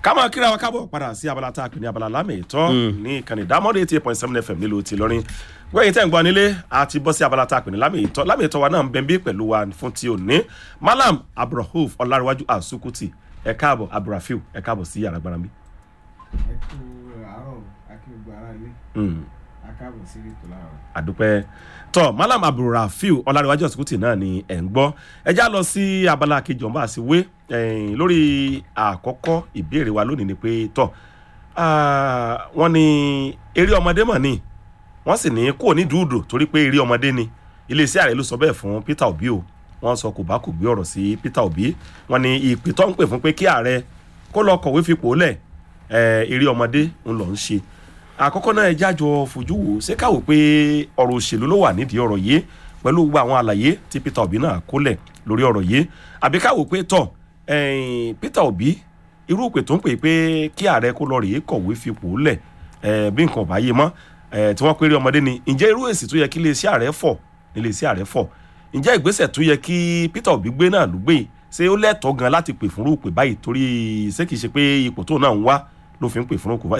ká máa kíra wa kábọ̀ padà sí abala tá a pè ní abala lámì ìtọ́ ní ìkànnì ìdámọ́dé eighty eight point seven fm nílùú ti lọ́rin wẹ́yìn tẹ́ ń gbọ́ nílé àti bọ́ sí abala tá a pè ní lámì ìtọ́ lámì ìtọ́ wa náà ń bẹ bí pẹ̀lú wa fún ti òní malam abdulrahuf ọlárẹ̀wájú asukuti ẹ káàbọ̀ abdulrafiu ẹ káàbọ̀ sí yàrá gbára mi. ẹ kú àárọ̀ akíwògbò ara ilé akáàbọ̀ sí ètò láàárọ̀. àdúpẹ́ tọ́ malam abdulrafiu ọlárẹ̀wájú asukuti náà ni ẹ̀ ń gbọ́ ẹ já lọ sí abala kejì ọ̀nba àti wé ẹ̀yìn lórí àkọ́kọ́ ìbéèrè wa lónìí ni pé tọ́ ah, wọ́n ní eré ọmọdé mọ̀ ni wọ́n sì ní kò ní dùúdù torí pé eré ọmọdé ni iléeṣẹ́ ààrẹ ló sọ bẹ́ẹ̀ fún peter obi o wọ́n sọ kò bá kò gbé ọ̀rọ̀ sí peter obi wọ́n ní ìpè tó ń pè fún pé kí ààrẹ kó lọ kọ̀wé fipò lẹ̀ eh, eré ọmọdé ń lọ ń ṣe àkọ́kọ́ náà ẹ jájọ fojú wò ṣé káwò pé ọ̀rọ̀ òṣèlú ló wà nídìí ọ̀rọ̀ yìí pẹ̀lú gbogbo àwọn àlàyé tí peter obi náà kólẹ̀ lórí ọ̀rọ̀ yìí àbí káwò pé tọ̀ ẹ̀yìn peter obi irú ìpè tó ń pè pé kí ààrẹ kó lọ rèé kọ̀wé fipò lẹ̀ ẹ̀ bí nǹkan ò bá yé mọ́ ẹ̀ tí wọ́n péré ọmọdé ni ǹjẹ́ irú èsì tó yẹ kí iléeṣẹ́ ààrẹ fọ̀ níléeṣẹ́ ààrẹ fọ̀ ǹjẹ́ ìgbésẹ̀ tó yẹ kí peter obi gbé náà ló gbé ṣé ó lẹ́tọ̀ọ́ gan láti pè fúnrú pè báyìí torí ṣé kìí ṣe pé ipò tó náà ń wá ló fi ń pè fúnrú pè báyìí